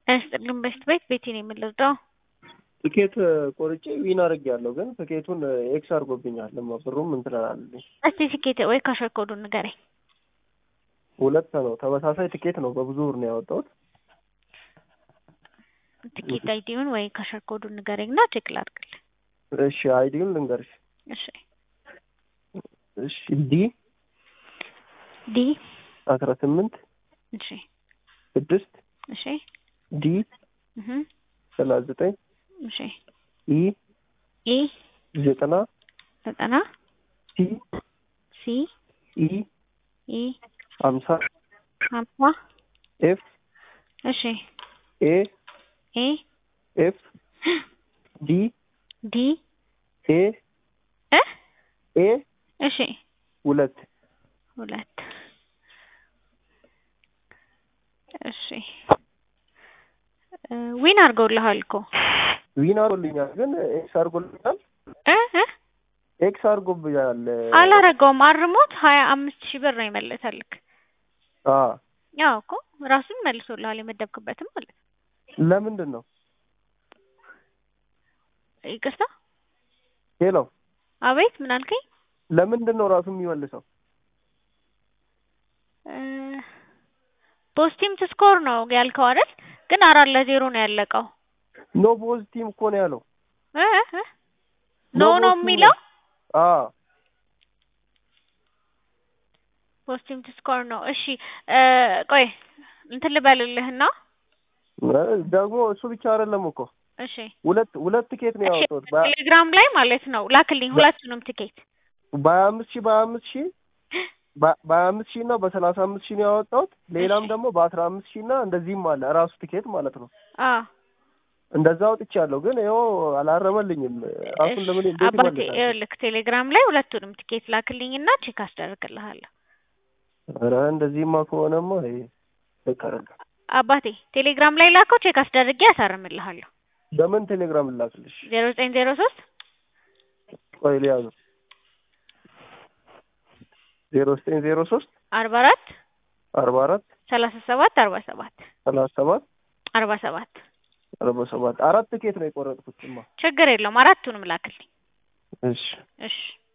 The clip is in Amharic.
ያስጥልን በስት ቤት ቤቴ ነው የምንረዳው። ትኬት ቆርጬ ዊን አድርጌያለሁ፣ ግን ትኬቱን ኤክስ አድርጎብኛል። ለማ ብሩም እንትን አላለልኝ። እስቲ ትኬት ወይ ካሸር ኮዱን ንገረኝ። ሁለት ነው ተመሳሳይ ትኬት ነው፣ በብዙ ብር ነው ያወጣሁት። ትኬት አይዲውን ወይ ካሸር ኮዱን ንገረኝ እና ቼክ ላድርግልህ። እሺ አይዲውን ልንገርሽ። እሺ እሺ ዲ ዲ አስራ ስምንት እሺ ስድስት እሺ ዲ እህ ሰላሳ ዘጠኝ እሺ ኢ ኢ ዘጠና ዘጠና ሲ ሲ ኢ ኢ ሀምሳ ሀምሳ ኤፍ እሺ ኤ ኤ ኤፍ ዲ ዲ ኤ እ ኤ እሺ ሁለት ሁለት እሺ ዊን አድርገውልሃል እኮ ዊን አድርጎልኛል፣ ግን ኤክስ አድርጎልኛል። እ እ ኤክስ አድርጎብኛል። አላረገውም። አርሞት ሀያ አምስት ሺህ ብር ነው ይመለሰልክ። አ ያው እኮ ራሱን መልሶልሃል የመደብክበትም ማለት ነው። ለምንድን ነው ይቅርታ፣ ሄሎ፣ አቤት፣ ምን አልከኝ? ለምንድን ነው ራሱ የሚመልሰው? ፖስቲም ስኮር ነው ያልከው አይደል? ግን አራት ለዜሮ ነው ያለቀው። ኖ ቦዝ ቲም እኮ ነው ያለው። እ እ ኖ ነው የሚለው አ ፖስቲም ስኮር ነው። እሺ ቆይ እንትን ልበልልህና ደግሞ እሱ ብቻ አይደለም እኮ እሺ ሁለት ሁለት ትኬት ነው ያወጣሁት። ቴሌግራም ላይ ማለት ነው ላክልኝ ሁለቱንም ትኬት በሀያ አምስት ሺህ በሀያ አምስት ሺህ በሀያ አምስት ሺህ እና በሰላሳ አምስት ሺህ ነው ያወጣሁት። ሌላም ደግሞ በአስራ አምስት ሺህ እና እንደዚህም አለ እራሱ ትኬት ማለት ነው። አ እንደዛ አውጥቻለሁ፣ ግን ይኸው አላረመልኝም። ራሱን ለምን እንዴት አባቴ ይመልሳል? ይኸውልህ ቴሌግራም ላይ ሁለቱንም ትኬት ላክልኝና ቼክ አስደርግልሃለሁ። ኧረ እንደዚህማ ከሆነማ ይሄ ልክ አይደለም። አባቴ ቴሌግራም ላይ ላከው ቼክ አስደርጌ ያሳርምልሃለሁ። በምን ቴሌግራም ላክልሽ? ዜሮ ዘጠኝ ዜሮ ሶስት ቆይ ሊያዙ ዜሮ ዘጠኝ ዜሮ ሶስት አርባ አራት አርባ አራት ሰላሳ ሰባት አርባ ሰባት ሰላሳ ሰባት አርባ ሰባት አርባ ሰባት አራት ትኬት ነው የቆረጥኩትማ። ችግር የለውም አራቱንም ላክልኝ። እሺ እሺ